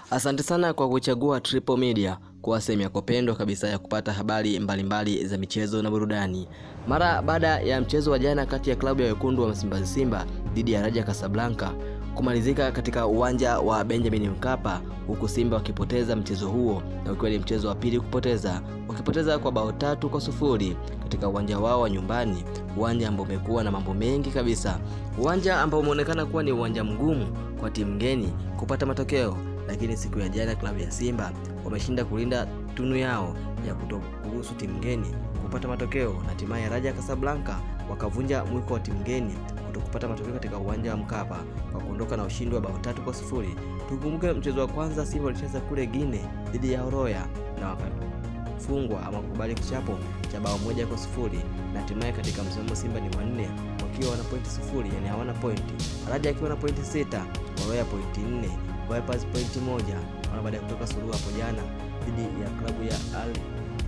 Asante sana kwa kuchagua Triple Media kuwa sehemu yako pendwa kabisa ya kupata habari mbalimbali mbali za michezo na burudani. Mara baada ya mchezo wa jana kati ya klabu ya wekundu wa Msimbazi Simba dhidi ya Raja Casablanca kumalizika katika uwanja wa Benjamin Mkapa, huku Simba wakipoteza mchezo huo na ukiwa ni mchezo wa pili kupoteza, wakipoteza kwa bao tatu kwa sufuri katika uwanja wao wa nyumbani, uwanja ambao umekuwa na mambo mengi kabisa, uwanja ambao umeonekana kuwa ni uwanja mgumu kwa timu ngeni kupata matokeo lakini siku ya jana klabu ya Simba wameshinda kulinda tunu yao ya kutokuruhusu timu ngeni kupata matokeo, na hatimaye Raja Casablanca wakavunja mwiko wa timu ngeni kutokupata matokeo katika uwanja wa Mkapa kwa kuondoka na ushindi wa bao tatu kwa sufuri. Tukumbuke mchezo wa kwanza Simba walicheza kule Gine dhidi ya Horoya na wakafungwa ama kukubali kichapo cha bao moja kwa sufuri, na hatimaye katika msimamo Simba ni wanne wakiwa wana pointi sufuri, yani hawana pointi, Raja akiwa na pointi sita, Horoya pointi nne Vipers pointi moja na baada ya kutoka suluhu hapo jana dhidi ya klabu ya Al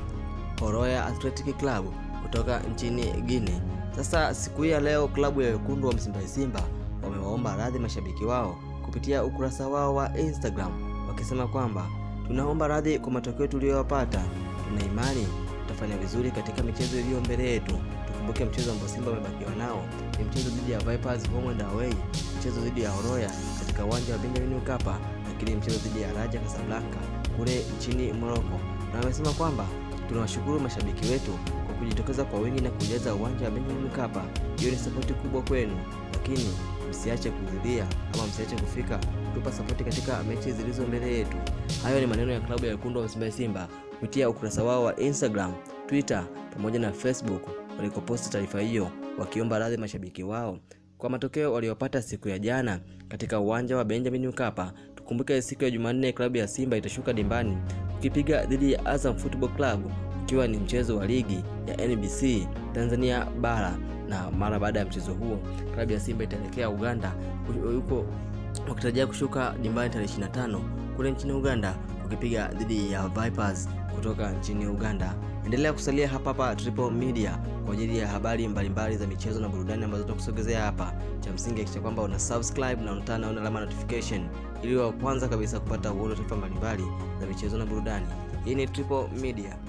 Horoya Athletic Club kutoka nchini Guinea. Sasa siku hii ya leo klabu ya wekundu wa Msimbazi Simba wamewaomba radhi mashabiki wao kupitia ukurasa wao wa Instagram wakisema kwamba tunaomba radhi kwa matokeo tuliyopata, tuna imani tutafanya vizuri katika michezo iliyo mbele yetu. Tukumbuke mchezo ambao Simba wamebakiwa nao ni mchezo dhidi ya Vipers home and away, mchezo dhidi ya Horoya katika uwanja wa Benjamin Mkapa, lakini mchezo dhidi ya Raja Casablanca kule nchini Morocco. Na wamesema kwamba tunawashukuru mashabiki wetu kwa kujitokeza kwa wingi na kujaza uwanja wa Benjamin Mkapa. Hiyo ni sapoti kubwa kwenu, lakini msiache kuhudhuria ama msiache kufika kutupa sapoti katika mechi zilizo mbele yetu. Hayo ni maneno ya klabu ya wekundu wa Msimbazi Simba kupitia ukurasa wao wa Instagram, Twitter pamoja na Facebook walikoposti taarifa hiyo wakiomba radhi mashabiki wao kwa matokeo waliopata siku ya jana katika uwanja wa Benjamin Mkapa. Tukumbuke siku ya Jumanne klabu ya Simba itashuka dimbani ukipiga dhidi ya Azam Football Club ukiwa ni mchezo wa ligi ya NBC Tanzania bara, na mara baada ya mchezo huo klabu ya Simba itaelekea Uganda huko wakitarajia kushuka dimbani tarehe 25 kule nchini Uganda ukipiga dhidi ya Vipers kutoka nchini Uganda. Endelea kusalia hapa hapa Triple Media kwa ajili ya habari mbalimbali za michezo na burudani ambazo tutakusogezea hapa. Cha msingi hakikisha kwamba una subscribe na unatana na alama notification ili wa kwanza kabisa kupata uono taarifa mbalimbali za michezo na burudani. Hii ni Triple Media.